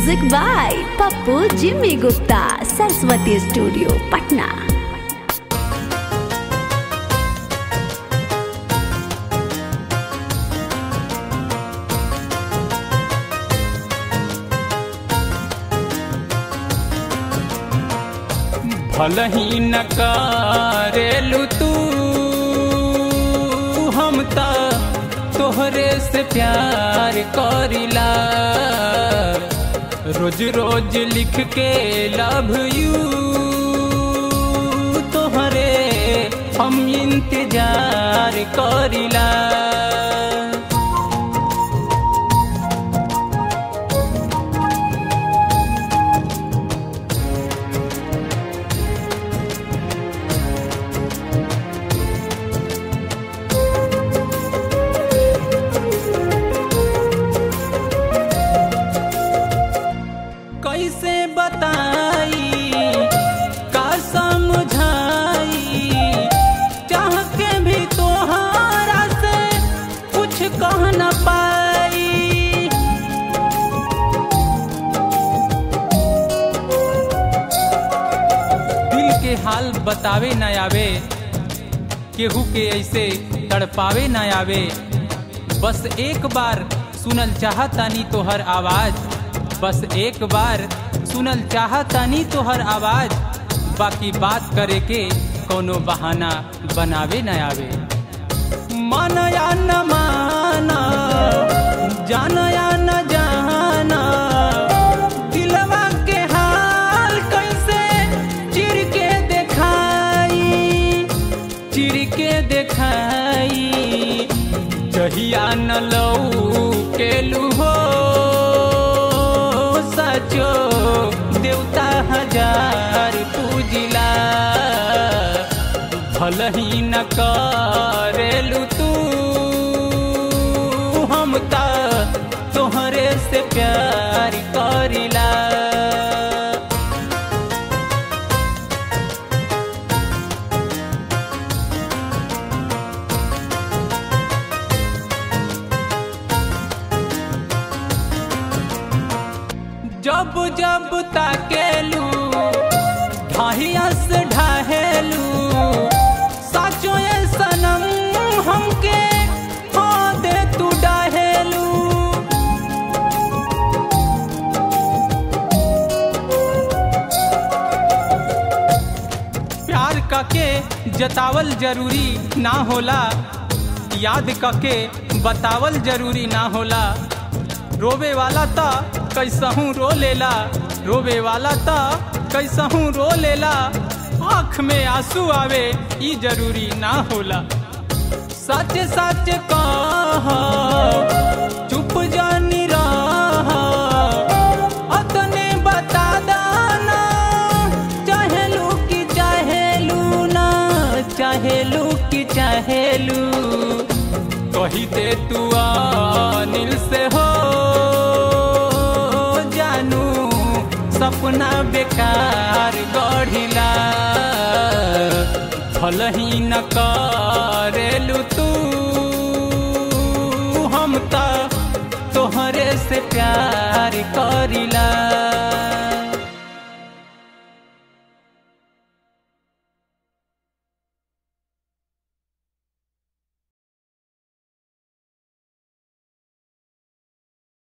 music by Pappu Jimmy Gupta Saraswati studio Patna भल ही न करेलू तू हम त तोहरे से प्यार करिला रोज रोज लिख के लव यू तोहरे हम इंतजार करिला कैसे बताई का समझाई चाह के भी तोहारा से कुछ कह न पाई दिल के हाल बतावे न आवे केहू के ऐसे तड़पावे न आवे बस एक बार सुनल चाहतानी तोहर आवाज बस एक बार सुनल चाहतानी तोहर आवाज बाकी बात करे के कोनो बहाना बनावे न आवे माना या न माना जाना या न जाना दिलवा के हाल कैसे चिर के देखाई चिर के देखाई जहिया न लऊ के लूहो सचो देवता हजार पूजिला भल ही न करेलू तू हम त तोहरे से प्यार करिला जब जब ताकेलू ढाहियस ढाहेलू साचो ये सनम हमके हो दे तू डाहेलू प्यार कके जतावल जरूरी ना होला याद कके बतावल जरूरी ना होला रोवे वाला ता कैसहूँ रो लेला रोवे वाला ता कैसहूँ रो लेला आँख में आंसू आवे ई जरूरी ना होला सच सच कह चुप जानी रह अतने बता दाना चाहेलू कि चाहेलू ना चाहेलू कि चाहेलू कही दे तू अनिल से हो जानू सपना बेकार गढ़िला भल ही न करेलू तू हम त तोहरे से प्यार करिला